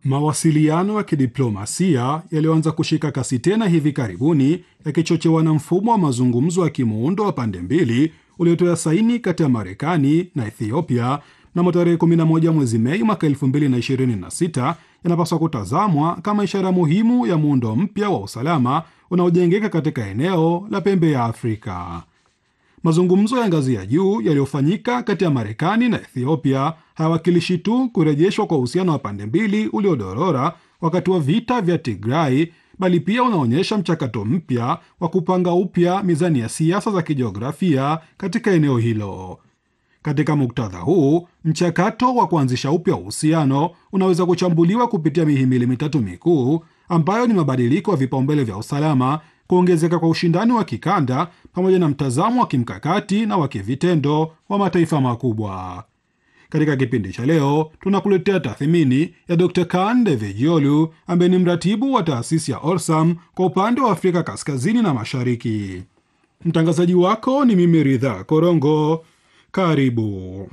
Mawasiliano ya kidiplomasia yaliyoanza kushika kasi tena hivi karibuni yakichochewa na mfumo wa mazungumzo ya kimuundo wa pande mbili uliotoa saini kati ya Marekani na Ethiopia mnamo tarehe 11 mwezi Mei mwaka 2026 yanapaswa kutazamwa kama ishara muhimu ya muundo mpya wa usalama unaojengeka katika eneo la pembe ya Afrika. Mazungumzo ya ngazi ya juu yaliyofanyika kati ya Marekani na Ethiopia hayawakilishi tu kurejeshwa kwa uhusiano wa pande mbili uliodorora wakati wa vita vya Tigray, bali pia unaonyesha mchakato mpya wa kupanga upya mizani ya siasa za kijiografia katika eneo hilo. Katika muktadha huu, mchakato wa kuanzisha upya uhusiano unaweza kuchambuliwa kupitia mihimili mitatu mikuu ambayo ni mabadiliko ya vipaumbele vya usalama, kuongezeka kwa ushindani wa kikanda, pamoja na mtazamo wa kimkakati na wa kivitendo wa mataifa makubwa. Katika kipindi cha leo tunakuletea tathmini ya Dr. Kaan Devejiolu ambaye ni mratibu wa taasisi ya Orsam kwa upande wa Afrika kaskazini na mashariki. Mtangazaji wako ni mimi Ridha Korongo. Karibu.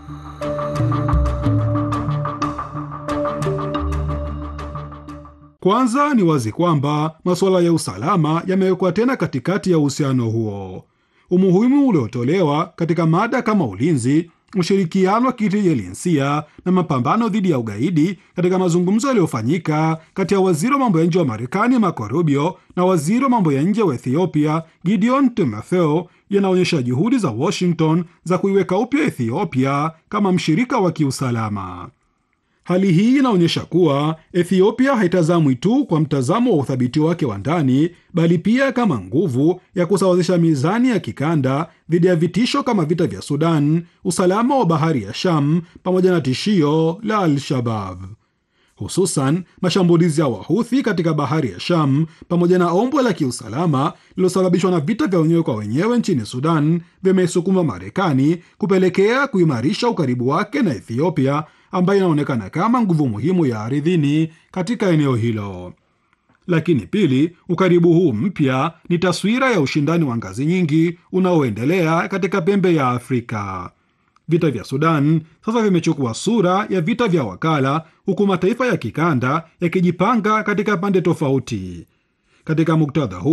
Kwanza ni wazi kwamba masuala ya usalama yamewekwa tena katikati ya uhusiano huo. Umuhimu uliotolewa katika mada kama ulinzi, ushirikiano wa kijinsia na mapambano dhidi ya ugaidi katika mazungumzo yaliyofanyika kati ya waziri wa mambo ya nje wa Marekani Marco Rubio na waziri wa mambo ya nje wa Ethiopia Gideon Timotheo yanaonyesha juhudi za Washington za kuiweka upya Ethiopia kama mshirika wa kiusalama. Hali hii inaonyesha kuwa Ethiopia haitazamwi tu kwa mtazamo wa uthabiti wake wa ndani, bali pia kama nguvu ya kusawazisha mizani ya kikanda dhidi ya vitisho kama vita vya Sudan, usalama wa bahari ya Sham pamoja na tishio la Al-Shabab, hususan mashambulizi ya Wahuthi katika bahari ya Sham pamoja na ombwe la kiusalama lililosababishwa na vita vya wenyewe kwa wenyewe nchini Sudan vimesukuma Marekani kupelekea kuimarisha ukaribu wake na Ethiopia ambayo inaonekana kama nguvu muhimu ya ardhini katika eneo hilo. Lakini pili, ukaribu huu mpya ni taswira ya ushindani wa ngazi nyingi unaoendelea katika pembe ya Afrika. Vita vya Sudan sasa vimechukua sura ya vita vya wakala, huku mataifa ya kikanda yakijipanga katika pande tofauti. Katika muktadha huu